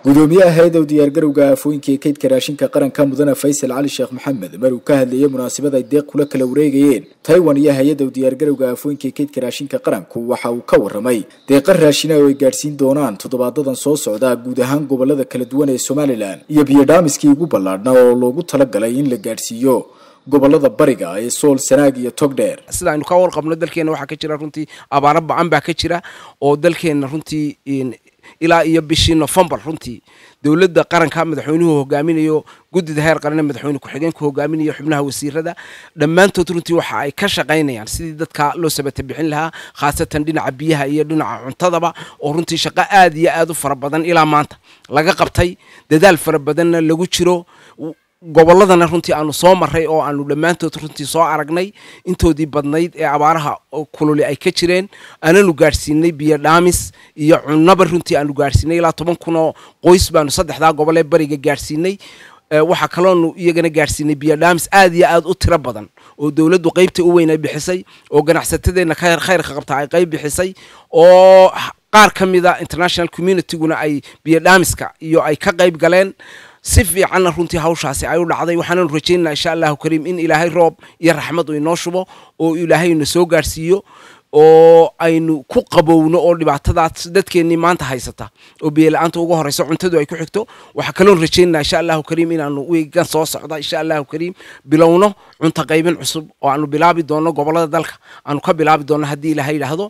gudoomiyaha hay-ada u diyaargarowga aafooyinka ee kaydka raashinka qaranka mudane faysal cali sheekh maxamed mar uu ka hadlayay munaasabad ay deeq kula kala wareegayeen taiwan iyo hay-adda u diyaargarowga aafooyinka ee kaydka raashinka qaranku waxa uu ka warramay deeqa raashina oo ay gaadhsiin doonaan toddobaadadan soo socda guud ahaan gobolada kala duwan ee somalilan iyo biyodhaamiskii ugu ballaadhnaa oo loogu talagalay in la gaadhsiiyo gobolada bariga ee sool sanaag iyo togdheer sida aynu ka warqabno dalkeena waxaa ka jira runtii abaaro bacan baa ka jira oo dalkeena runtii ilaa iyo bishii novembar runtii dowladda qaranka madaxweynuhu hogaaminayo guddida heer qarane madaxweyne ku-xigeenku hogaaminayo xubnaha wasiirada dhammaantood runtii waxa ay ka shaqaynayaan sidii dadka loo sabata bixin lahaa khaasatan dhinaca biyaha iyo dhinaca cuntadaba oo runtii shaqo aad iyo aad u fara badan ilaa maanta laga qabtay dadaal fara badanna lagu jiro gobolladana runtii aanu soo maray oo aanu dhammaantood runtii soo aragnay intoodii badnayd ee abaaraha kululi ay ka jireen aananu gaadhsiinay biyo dhaamis iyo cunaba runtii aanu gaadhsiinay ilaa toban kun oo qoys baanu saddexdaa gobol ee bariga gaadhsiinay waxaa kaloonu iyagana gaadhsiinay biyo dhaamis aad iyo aad u tiro badan oo dowladdu qaybta u weyn ay bixisay oo ganacsatadeenna khayrka qabta ay qayb bixisay oo qaar ka mida international communityguna ay biyo dhaamiska iyo ay ka qayb galeen si fiicanna runtii hawshaasi ay u dhacday waxaananu rajaynaa insha allahu kariim in ilaahay roob iyo raxmad uu inoo shubo oo ilaahay ina soo gaadhsiiyo oo aynu ku qabowno oo dhibaatadaas dadkeennii maanta haysata oo biyola-aanta uga horeyso cuntadu ay ku xigto waxaa kaloon rajaynaa insha allahu kariim inaanu wiigan soo socda insha allahu kariim bilowno cunto qaybin cusub oo aanu bilaabi doono gobolada dalka aanu ka bilaabi doono haddii ilaahay yidhaahdo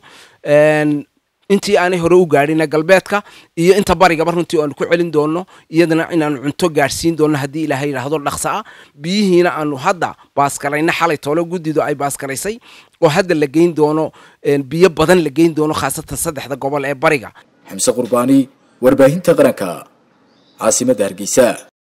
intii aanay hore u gaadhina galbeedka iyo inta barigaba runtii aanu ku celin doono iyadana inaanu cunto gaadhsiin doono haddii ilaahay yidhaahdo dhaqso ah biyihiina aanu hadda baaskalayna xalay toole guddidu ay baaskaraysay oo hadda la geyn doono biyo badan la geyn doono khaasatan saddexda gobol ee bariga xamse qurbaani warbaahinta qaranka caasimadda hargeysa